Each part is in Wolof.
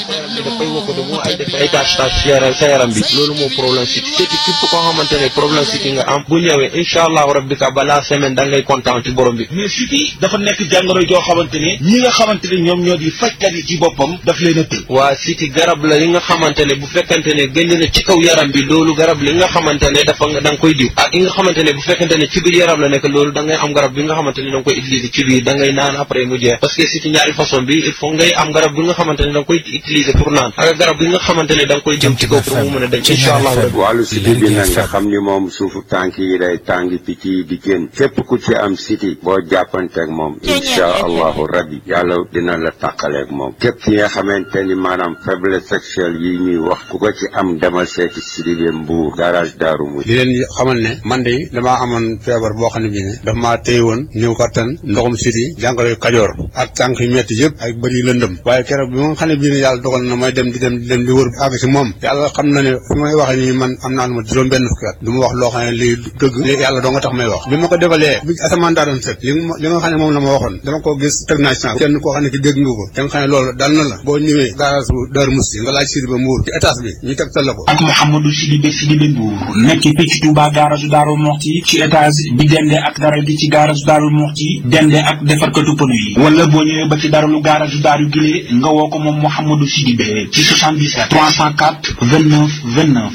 sa yaram bi dafay wokkatu mu ay def ay tâche tâche sa yaram sa yaram bi loolu moo problème siti siti képp koo xamante ne problème siti nga am bu ñëwee incha allahu rabbi ka balaa semaine da ngay kontaan ci borom bi mais siti dafa nekk jàngoro joo xamante ne ñi nga xamante ne ñoom ñoo di fajkat yi ci boppam daf leen a tëj waa siti garab la yi nga xamante ne bu fekkente ne génn na ci kaw yaram bi loolu garab li nga xamante ne dafa da nga koy diw ak yi nga xamante ne bu fekkente ne ci biir yaram la nekk loolu da ngay am garab bi nga xamante ne da nga koy utiliser ci biir da ngay naan après mu jeex parce que siti ñaari façon bi il faut ngay am garab bi nga xamante ne da nga koy utiliser pour naan ak garab bi nga xamante ne da nga koy jëm ci kaw pour mu mën a dañ incha allah wàllu siti bi nag nga xam ni moom suufu tànk yi day tàngi picc yi di génn képp ku ci am siti boo jàppanteeg moom incha allahu rabbi yàlla dina la tàqaleeg moom képp ki nga xamante ni maanaam faiblesse sexuelle yi ñuy wax ku ko ci am demal seeti Sidibé Mbuur garage Daaru mu di leen xamal ne man de damaa amoon feebar boo xam ne bii ne dafa maa téye woon ñëw kattan ndoxum siti jàngoro kajoor ak tànk yu metti yëpp ak bëri lëndëm waaye keroog bi ma xam ne bii ne yàlla dogal na may dem di dem di dem di wër àgg si moom yàlla xam na ne fi may waxee nii man am naa lu ma juróom benn fukki at du ma wax loo xam ne lii dëgg li yàlla doo nga tax may wax bi ma ko defalee bi asamaan daa doon set li li nga xam ne moom la ma waxoon dama ko gis teg naa ci kenn koo xam ne ki dégg nga ko da nga xam ne loolu dal na la boo ñëwee garage bu Daaru Musti nga laaj Sidibé Mbuur ci étage bi ñu tegtal la ko ak Mouhamadou Sidibé Sidibé Mbuur nekk fii ci Touba garage Daaru Muxti ci étage bi dende ak dara gi ci garage Daaru Muxti dende ak defarkatu pneu yi wala boo ñëwee ba ci daralu garage Daaru Gile nga woo ko moom Mouhamadou Sidibé ci 77 304 29 29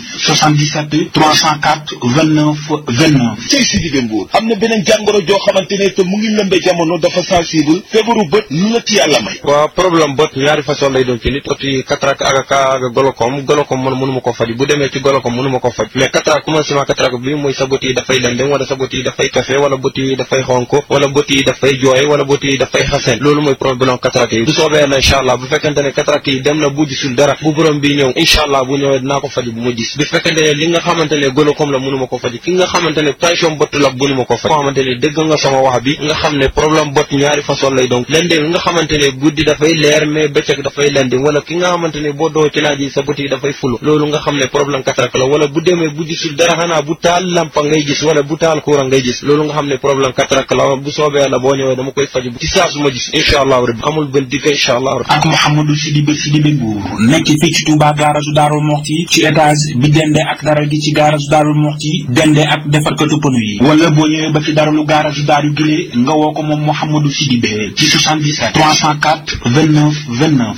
77 304 29 29 cey Sidibé Mbuur am na beneen jàngoro joo xamante ne te mu ngi lëmbe jamono dafa sensible feebaru bët lu la ci yàlla may waaw problème bët ñaari façon lay doon ci nit oti cataracte ak ak golokom golokom man mënu ma ko faj bu demee ci golokom mënu ma ko faj mais cataracte commencement cataracte bi mooy sa bët yi dafay lendem wala sa bët yi dafay kafe wala bët yi dafay xonko wala bët yi dafay jooy wala bët yi dafay xasen loolu mooy problème cataracte yi bu soobee na incha allah bu fekkente ne cataracte yi dem na bu gisul dara bu borom bi ñëw incha allah bu ñëwee dinaa ko faj bu ma gis bu fekkente ne li nga xamante ne golokom la mënu ma ko faj ki nga xamante ne tension bët la mënu ma ko faj koo xamante ne dégg nga sama wax bi nga xam ne problème bët ñaari façon lay donc lendem nga xamante ne guddi dafay leer mais bëccëg dafay lendem wala ki nga xamante ne boo doo ci naaj yi sa bët yi dafay fulu loolu nga xam ne problème cataracte la wala bu demee bu gisul dara xanaa bu taal lampa ngay gis wala bu taal courant ngay gis loolu nga xam ne problème cataracte la bu soobee la boo ñëwee dama koy faj ci saa su ma gis incha allahu rabbi amul benn digg incha allahu rabbi ak Mouhamadou Sidibé Sidibé Mbuur nekk fii ci Touba garage Daaru Muxti ci étage bi dende ak dara gi ci garage Daaru Muxti dende ak defarkatu pneu yi wala boo ñëwee ba ci daralu garage Daaru Gile nga woo ko moom Mouhamadou Sidibé ci 77 304 29 29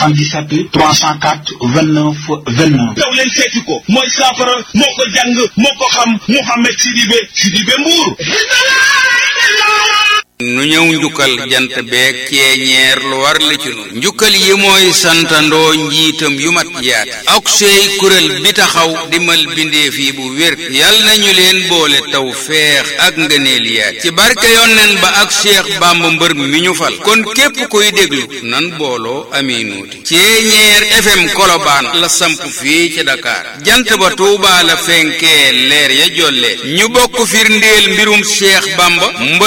77 304 29 29 daw leen seeti ko mooy saafara moo ko jàng moo ko xam Mouhamed Sidibé Sidibé Mbuur nu ñëw njukkal jant beeg ceeñeer lu war la ci nun njukkal yi mooy santandoo njiitam yu mat yaat ak sey kuréel bi taxaw dimal bindeef yi bu wér yal nañu leen boole taw feex ak ngëneel yaat ci barke yonneen ba ak Cheikh Bamba mbër mi ñu fal kon képp kuy déglu nan booloo aminuuti ceeñeer FM Kolobaan la samp fii ci Dakar jant ba Tuubaa la fenkee leer ya jolle ñu bokk firndeel mbirum Cheikh Bamba